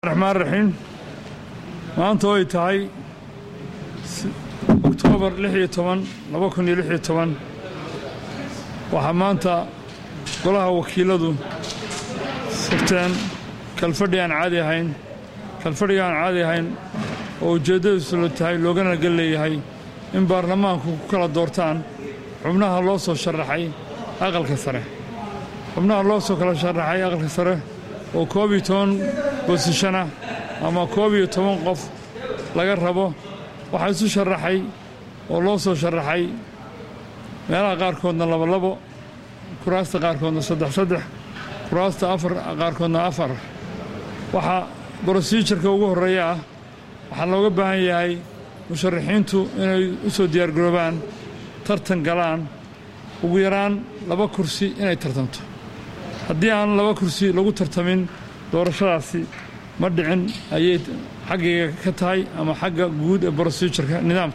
raxmaan raxiim maanta oo ay tahay oktoobar lix iyo toban laba kun iyo lix iyo toban waxaa maanta golaha wakiiladu sirteen kalfadhi aan caadi ahayn kalfadhiga aan caadi ahayn oo ujeeddadiisu la tahay loogana gal leeyahay in baarlamaanku ku kala doortaan xubnaha loo soo sharaxay aqalka sare xubnaha loo soo kala sharaxay aqalka sare oo koob iyo toban bosishana ama koob iyo toban qof laga rabo waxaa isu sharaxay oo loo soo sharaxay meelaha qaarkoodna labolabo kuraasta qaarkoodna saddex saddex kuraasta afar qaarkoodna afar waxaa brosijarka ugu horreeya ah waxaa looga baahan yahay musharaxiintu inay u soo diyaargaroobaan tartan galaan ugu yaraan laba kursi inay tartanto haddii aan laba kursi lagu tartamin doorashadaasi ma dhicin ayay xaggayga ka tahay ama xagga guud ee brosijarka nidaamka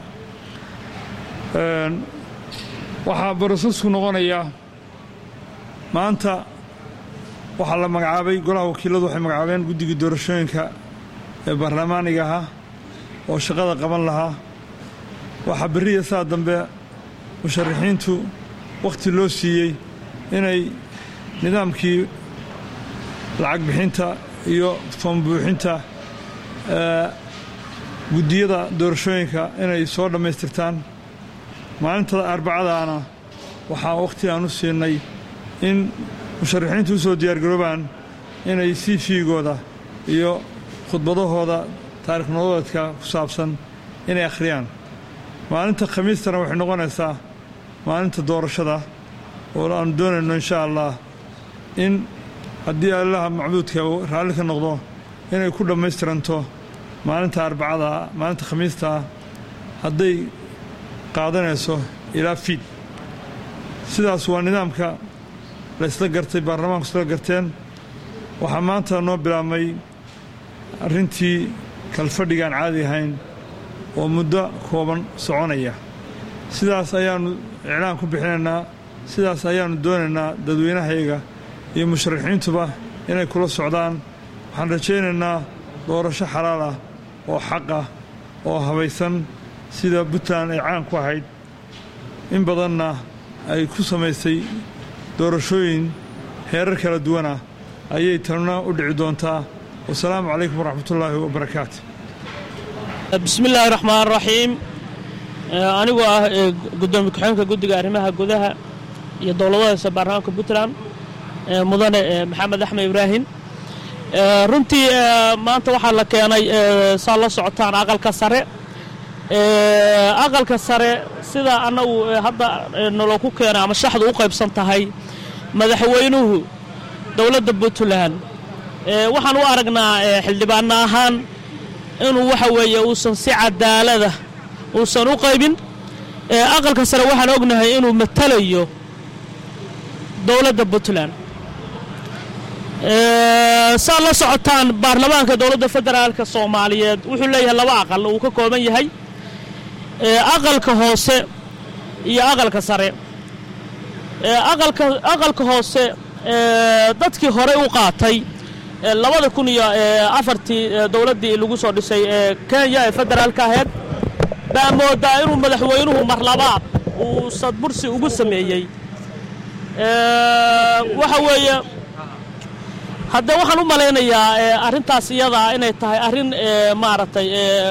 waxaa brosesku noqonayaa maanta waxaa la magacaabay golaha wakiiladu waxay magacaabeen guddigii doorashooyinka ee baarlamaaniga ahaa oo shaqada qaban lahaa waxaa berriya saa dambe musharaxiintu wakhti loo siiyey inay nidaamkii lacag bixinta iyo foombuuxinta guddiyada doorashooyinka inay soo dhammaystirtaan maalinta arbacadaana waxaa wakhti aan u siinay in musharaxiintu u soo diyaargaroobaan inay c v-gooda iyo khudbadahooda taarikh nololeedka ku saabsan inay akhriyaan maalinta khamiistana waxay noqonaysaa maalinta doorashada oo aanu doonayno insha allah in haddii allaha macbuudka uu raalli ka noqdo inay ku dhammaystiranto maalinta arbacada maalinta khamiistaa hadday qaadanayso ilaa fiid sidaas waa nidaamka la isla gartay baarlamaanku isla garteen waxaa maanta noo bilaabmay arrintii kalfadhigaan caadi ahayn oo muddo kooban soconaya sidaas ayaannu iclaan ku bixinaynaa sidaas ayaannu doonaynaa dadweynahayaga iyo musharaxiintuba inay kula socdaan waxaan rajaynaynaa doorasho xalaal ah oo xaq ah oo habaysan sida puntland ay caan ku ahayd in badanna ay ku samaysay doorashooyin heerar kala duwan ah ayay tanuna u dhici doontaa wasalaamu calaykum waraxmatullaahi wabarakaatu bismi illaahi raxmaan raxiim anigoo ah gudoomiye ku-xigeenka guddiga arrimaha gudaha iyo dowladahaysa baarlamaanka puntland mudane maxamed axmed ibraahim runtii maanta waxaa la keenay saa la socotaan aqalka sare aqalka sare sida annagu hadda naloo ku keenay ama shaxdu u qaybsan tahay madaxweynuhu dowladda puntland waxaan u aragnaa xildhibaano ahaan inuu waxa weeye uusan si cadaalada uusan u qaybin aqalka sare waxaan ognahay inuu matalayo dowladda puntland saad la socotaan baarlamaanka dowladda federaalka soomaaliyeed wuxuu leeyahay laba aqal uu ka kooban yahay aqalka hoose iyo aqalka sare aqalka hoose dadkii horey u qaatay labada kun iyo afartii dowladdii lagu soo dhisay ee kenya ee federaalka aheyd baa moodaa inuu madaxweynuhu marlabaad uu sadbursi ugu sameeyey waxa weeye haddee waxaan u malaynayaa arrintaas iyadaa inay tahay arrin maaragtay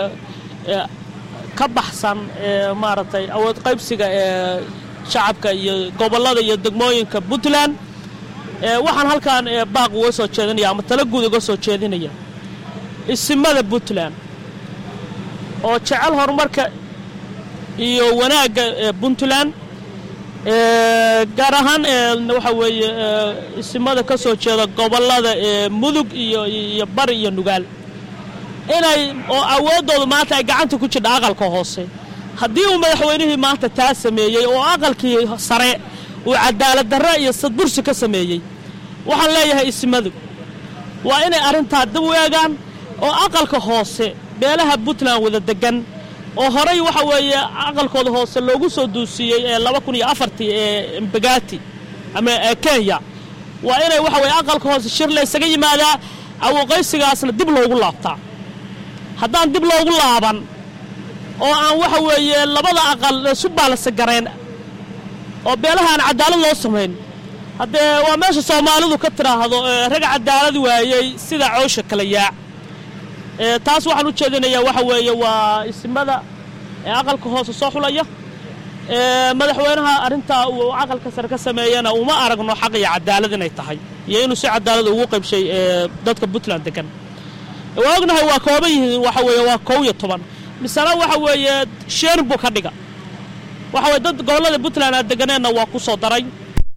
ka baxsan maaragtay awood qaybsiga ee shacabka iyo gobollada iyo degmooyinka puntland waxaan halkan baaq uga soo jeedinaya ama tala guud uga soo jeedinaya isimada puntland oo jecel horumarka iyo wanaagga puntland gaar ahaan waxa weeye isimada ka soo jeeda gobollada mudug iyo iyo bari iyo nugaal inay oo awooddoodu maanta ay gacanta ku jirdha aqalka hoose haddii uu madaxweynihii maanta taa sameeyey oo aqalkii sare uu cadaalad darre iyo sadbursi ka sameeyey waxaan leeyahay isimadu waa inay arrintaa dib u eegaan oo aqalka hoose beelaha puntland wada degan oo horay waxa weeye aqalkooda hoose loogu soo duusiiyey ee laba kun iyo afartii ee mbagati ama kenya waa inay waxa weye aqalka hoose shir la ysaga yimaadaa awoqaysigaasna dib loogu laabtaa haddaan dib loogu laaban oo aan waxa weeye labada aqal isu baalasa gareen oo beelaha aan cadaalad loo samayn haddee waa meesha soomaalidu ka tidhaahdo rag cadaalad waayey sida coosha kala yaac taas waxaan u jeedinayaa waxa weeye waa isimada aqalka hoose soo xulaya madaxweynaha arrintaa uu aqalka sare ka sameeyana uma aragno xaq iyo cadaalad inay tahay iyo inuu si cadaalad ugu qaybshay dadka puntland degan waa ognahay waa kooban yihiin waxa weeye waa kow iyo toban misena waxa weeye sheen buu ka dhiga waxa weye dad gobollada puntland aad deganeenna waa ku soo daray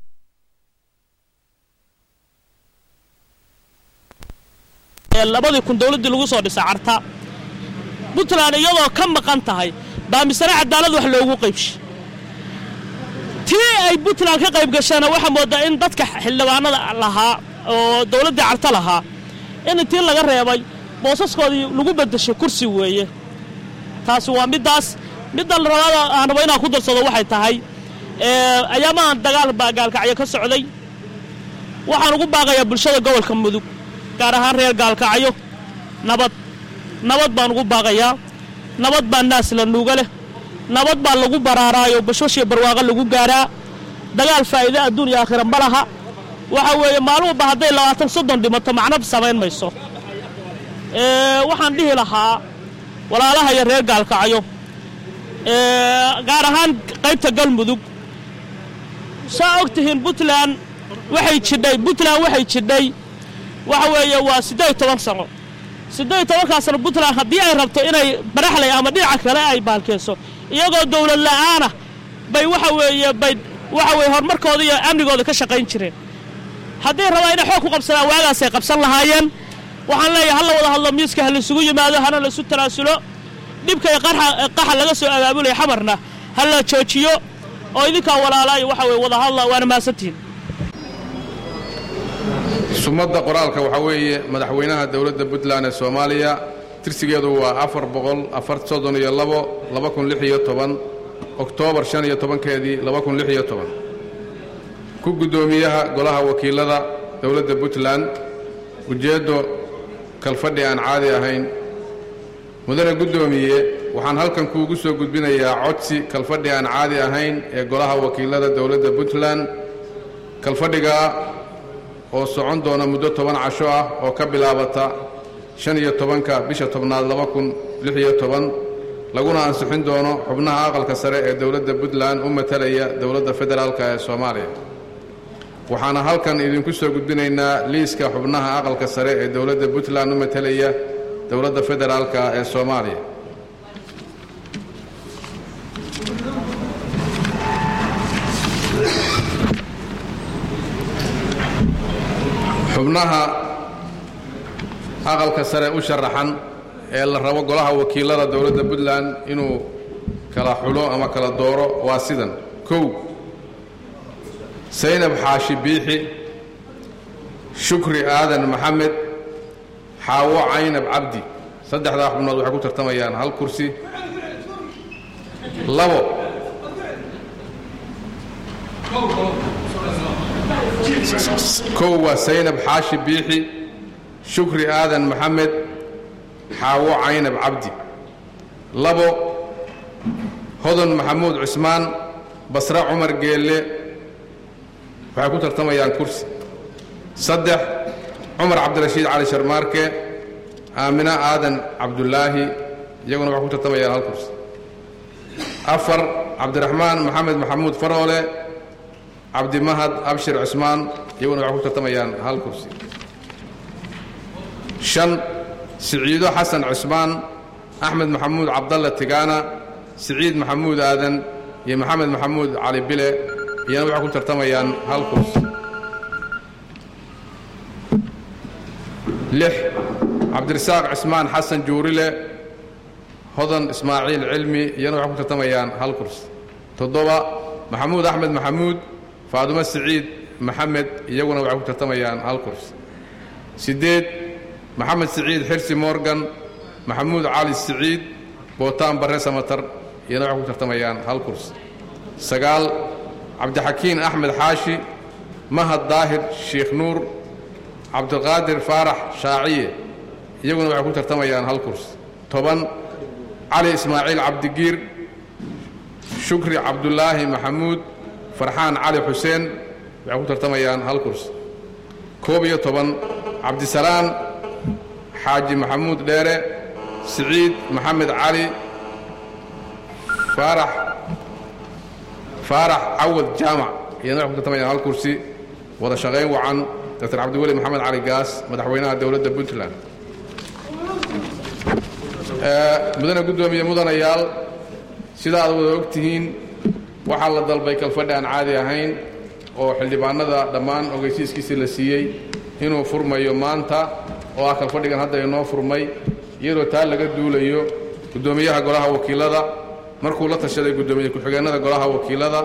labadii kun dowladdii lagu soo dhisay carta puntland iyadoo ka maqan tahay baa misena cadaalad wax loogu qaybshay tii ay puntland ka qayb gasheena waxaa moodaa in dadka xildhibaanada lahaa oo dowladdii carta lahaa in tii laga reebay boosaskoodii lagu bedeshay kursi weeye taasi waa middaas middan rabaada aan rabo inaan ku darsado waxay tahay ayaamahan dagaal baa gaalkacyo ka socday waxaan ugu baaqayaa bulshada gobolka mudug gaar ahaan reer gaalkacyo nabad nabad baan ugu baaqayaa nabad baa naas la nuuga leh nabad baa lagu baraaraayo bashoshiyo barwaaqo lagu gaaraa dagaal faa'iide adduun iyo aakhira ma laha waxa weeye maaluhuba hadday labaatan soddon dhimato macno samayn mayso waxaan dhihi lahaa walaalaha iyo reer gaalkacyo gaar ahaan qaybta galmudug saa og tihiin puntland waxay jidhay puntland waxay jidhay waxa weeye waa siddeed toban sano siddeed tobankaa sano puntland haddii ay rabto inay baraxlay ama dhinaca kale ay baalkeyso iyagoo dowlad la'aana bay waxa weeye bay waxa weye horumarkooda iyo amnigooda ka shaqayn jireen hadday rabaa inay xoog ku qabsadaan waagaasay qabsan lahaayeen waxaan leeyahay halla wada hadlo miiska ha laysugu yimaado hana laysu tanaasulo dhibka iyo qaxa laga soo abaabulaya xamarna ha la joojiyo oo idinkaa walaalaayo waxa weye wada hadla waana mahadsantihiin sumadda qoraalka waxaa weeye madaxweynaha dowladda puntland ee soomaaliya tirsigeedu waa afar boqol afar soddon iyo labo laba kun lix iyo toban oktoobar shan iyo tobankeedii laba kun lix iyo toban ku guddoomiyaha golaha wakiilada dowladda puntland ujeeddo kalfadhi aan caadi ahayn mudane guddoomiye waxaan halkan kuugu soo gudbinayaa codsi kalfadhi aan caadi ahayn ee golaha wakiilada dowladda puntland kalfadhigaa oo socon doona muddo toban casho ah oo ka bilaabata shan iyo tobanka bisha tobnaad laba kun lix iyo toban laguna ansixin doono xubnaha aqalka sare ee dowladda puntland u matalaya dowladda federaalk ee soomaaliya waxaana halkan idinku soo gudbinaynaa liiska xubnaha aqalka sare ee dowladda puntland u matalaya dowladda federaalk ee soomaaliya xubnaha aqalka sare u sharaxan ee la rabo golaha wakiilada dowladda puntland inuu kala xulo ama kala dooro waa sidan kow saynab xaashi biixi shukri aadan maxamed xaawo caynab cabdi saddexdaa xubnood waxay ku tartamayaan hal kursi labo kow waa saynab xaashi biixi shukri aadan maxamed xaawo caynab cabdi labo hodon maxamuud cusmaan basre cumar geelle waxay ku tartamayaan kursi saddex cumar cabdirashiid cali sharmaarke aamina aadan cabdulaahi iyaguna waxay ku tartamayaan hal kursi afar cabdiraxmaan maxamed maxamuud faroole cabdimahad abshir cusmaan iyaguna waxay ku tartamayaan hal kursi shan siciido xasan cusmaan axmed maxamuud cabdalle tigaana siciid maxamuud aadan iyo maxamed maxamuud cali bile iyana waxay ku tartamayaan hal kursi lix cabdirasaaq cismaan xasan juurile hodan ismaaciil cilmi iyana waxay ku tartamayaan hal kursi toddoba maxamuud axmed maxamuud faadumo siciid maxamed iyaguna waxay ku tartamayaan hal kursi siddeed maxamed siciid xirsi morgan maxamuud cali siciid bootaan barre samatar iyana waxay ku tartamayaan hal kursi sagaal cabdixakiin axmed xaashi mahad daahir sheikh nuur cabdiqaadir faarax shaaciye iyaguna waxay ku tartamayaan hal kursi toban cali ismaaciil cabdigiir shukri cabdulaahi maxamuud farxaan cali xuseen waxay ku tartamayaan hal kursi koob iyo toban cabdisalaan xaaji maxamuud dheere siciid maxamed cali faarax faarax cawad jaamac iyana waxay ku tartamayaan hal kursi wada shaqayn wacan dr cabdiweli maxamed cali gaas madaxweynaha dowladda puntland mudane guddoomiye mudanayaal sida aad wada og tihiin waxaa la dalbay kalfadhi aan caadi ahayn oo xildhibaanada dhammaan ogeysiiskiisii la siiyey inuu furmayo maanta oo ah kalfadhigan hadda inoo furmay iyadoo taa laga duulayo guddoomiyaha golaha wakiilada markuu la tashaday guddoomiye ku-xigeenada golaha wakiilada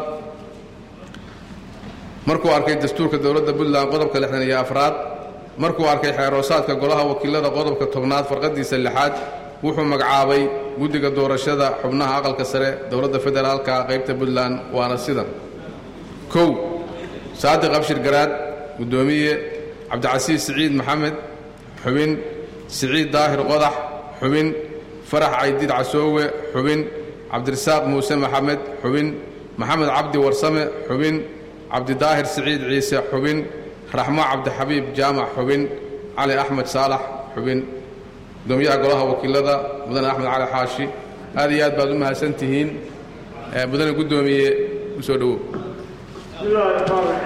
markuu arkay dastuurka dowladda puntland qodobka lixdan iyo afraad markuu arkay xeeroosaadka golaha wakiilada qodobka tobnaad farqadiisa lixaad wuxuu magacaabay guddiga doorashada xubnaha aqalka sare dowladda federaalka qaybta puntland waana sidan kow saadiq abshir garaad guddoomiye cabdicasiis siciid maxamed xubin siciid daahir qodax xubin farax caydiid casoowe xubin cabdirasaaq muuse maxamed xubin maxamed cabdi warsame xubin cabdidaahir siciid ciise xubin raxmo cabdixabiib jaamac xubin cali axmed saalax xubin gudoomiyaha golaha wakiilada mudane axmed cali xaashi aad iyo aad baad u mahadsan tihiin mudane guddoomiye u soo dhowow